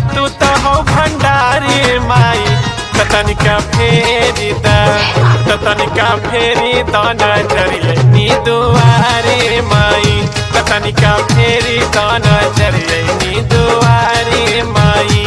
तू तो हो भंडारी माई त तनिका फेरी द त तनिका फेरी द नजरिए नी दुआरे माई त तनिका फेरी द नजरिए नी दुआरे माई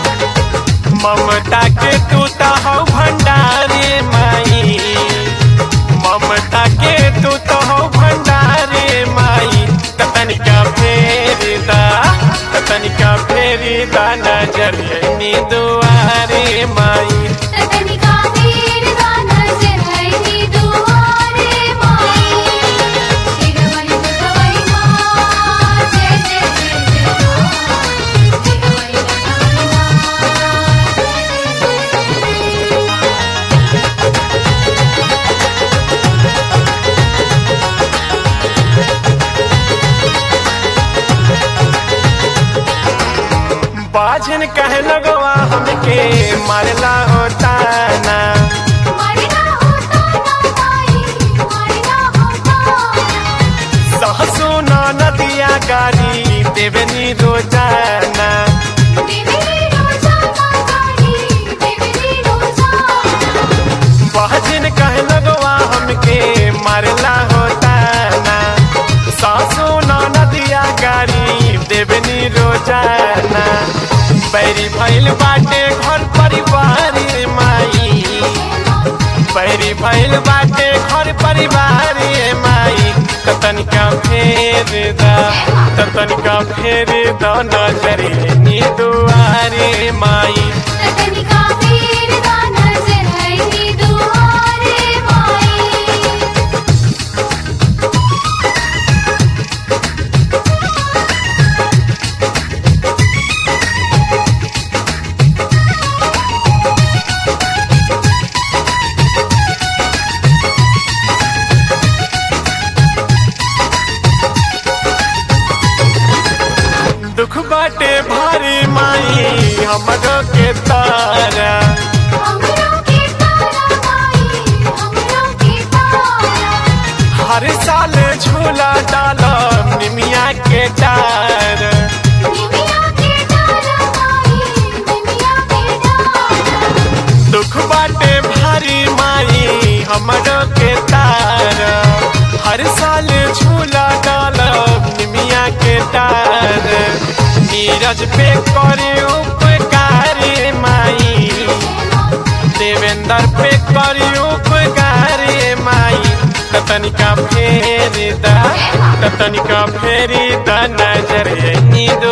ममता के तू तो हो भंडारी माई ममता के तू तो हो भंडारी माई त तनिका फेरी द त तनिका फेरी द नजरिए नी दुआरे माई तनिका फेर दा नजर है नी दुआरे माई शिरवली दुखवई माँ जय जय जय जय माँ शिरवली दुखवई माँ जय जय जय जय बाजन कहे लगवा हमके मारला होता ना मरना होता ना माई मरना होता सहसो न नदिया गारी देवनी रोजाना देवरी रोजा ना गाड़ी देवरी रोजा बाजन कहे लगवा हमके मारला होता ना सहसो न नदिया गारी देवनी रोजाना बैरी भइल बाटे घर परिवार माई पैरी भइल बाटे घर परिवार ए माई त तनिका फेर द त तनिका फेर द नजरे नी दुआरे माई तनिका फेर दा नजर है नी दुआरे माई दुख बाटे भारी माई हमरो के तारा हमरो के तारा माई हमरो के तारा हर साल झूला डालम निमिया के डार निमिया के तारा माई निमिया के तारा दुख बाटे भारी माई हमरो के तार हर साल झूला डालब निमिया के तार नीरज पे करे उपकार माई देवेंद्र पे करी उपकार माई त तनिका फेरी द त तनिका फेरी द नजर नी दो